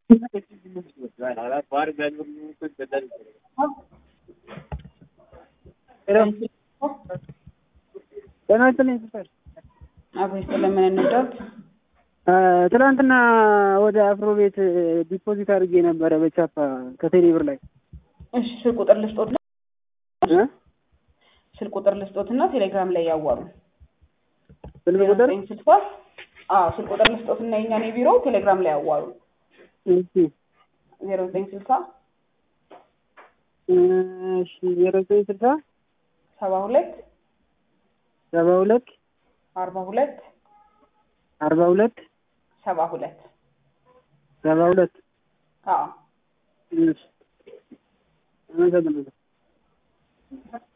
ጤና ይስጥልኝ ሲስተር። አብሬ ስለምን እንርዳት? ትናንትና ወደ አፍሮ ቤት ዲፖዚት አድርጌ ነበረ በቻፓ ከቴሌ ብር ላይ እሺ ስልክ ቁጥር ልስጦት እ ስልክ ቁጥር ልስጦትና ቴሌግራም ላይ ያዋሩ ስልክ ቁጥር ስልሳ አዎ ስልክ ቁጥር ልስጦትና የኛን የቢሮ ቴሌግራም ላይ ያዋሩ እሺ ዜሮ ዘጠኝ ስልሳ እሺ ዜሮ ዘጠኝ ስልሳ ሰባ ሁለት ሰባ ሁለት አርባ ሁለት አርባ ሁለት ሰባ ሁለት ሰባ ሁለት አዎ እሺ አመሰግናለሁ።